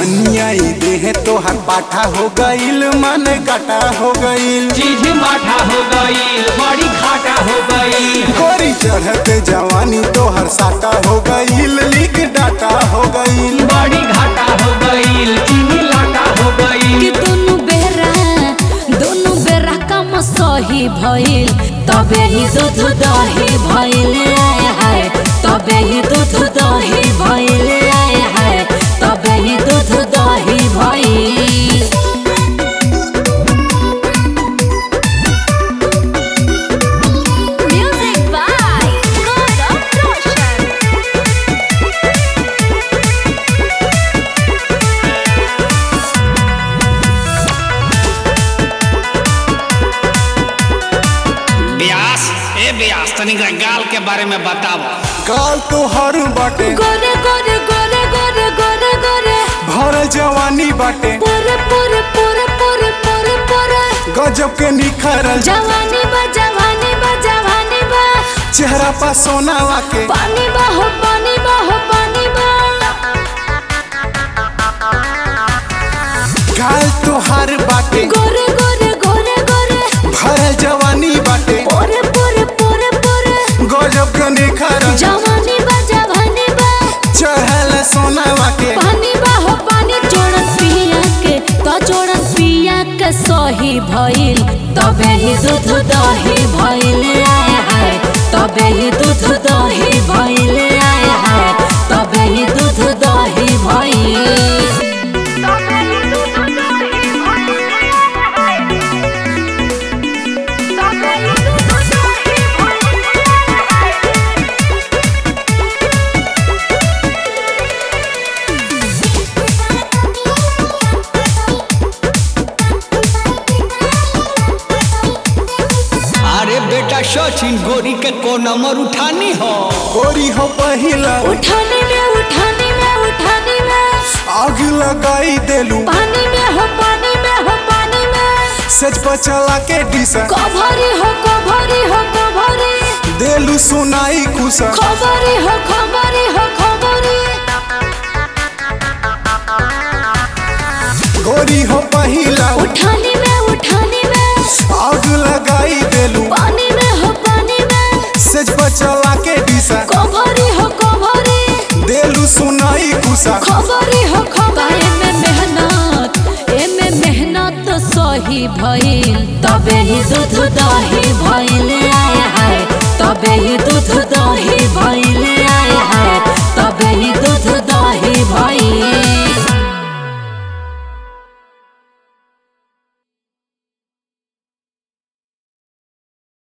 धनिया ई देह तोहर पाठा हो गईल मन काटा हो गईल चीज माठा हो गईल बड़ी घाटा हो गईल गोरी चढ़ते जवानी तोहर साटा हो गईल लिख डाटा हो गईल बड़ी घाटा हो गईल चीनी लाटा हो कि गईल दोनों बेरा दोनों बेरा कम सही भइल तबे ही दूध दही भइल आए हाय तबे ही दूध दही भइल आए हाय तबे ही दूध दही भइल Music by Gaurav Roshan. ब्यास ए ब्यास तनी गाल के बारे में बताओ गाल तोहर बाटे गोरे गोरे गोरे गोरे गोरे गोरे भर जवानी बाटे पूरे पूरे पूरे पूरे पूरे पूरे गजब के निखरल जवानी बा जवानी बा जवानी बा चेहरा पर सोनावा के पानी बा हो पानी बा हो पानी बा गाल तोहर बाटे गोरे गोरे गोरे गोरे भर जवानी बाटे पूरे पूरे पूरे पूरे गजब के निखरल जवानी बा जवानी बा चढ़ल सोनावा के पानी बा हो पानी जोड़न पिया के तो जोड़न पिया के सही भइल तबे ही दूध दही भइल आए हाय तबे ही दूध दही भइल आए हाय तबे ही दूध दही भइल अरे बेटा सचिन गोरी के को नंबर उठानी हो गोरी हो पहिला उठाने में उठाने में उठाने में आग लगाई देलू पानी में हो पानी में हो पानी में सच पर चला के डिसा कभरी हो कभरी हो कभरी देलू सुनाई खुशा खबरी हो खबरी हो खबरी गोरी हो पहिला उठाने में उठाने में आग लगाई देलू पानी में हो पानी में सच पर चला के डिसा कभरी हो कभरी देलू सुनाई खुशा खबरी हो खबरी में मेहनत एमे मेहनत सही भइल तबे ही दूध दही भइल आए हाय तबे ही दूध दही भइल आए हाय तबे ही दूध दही भइल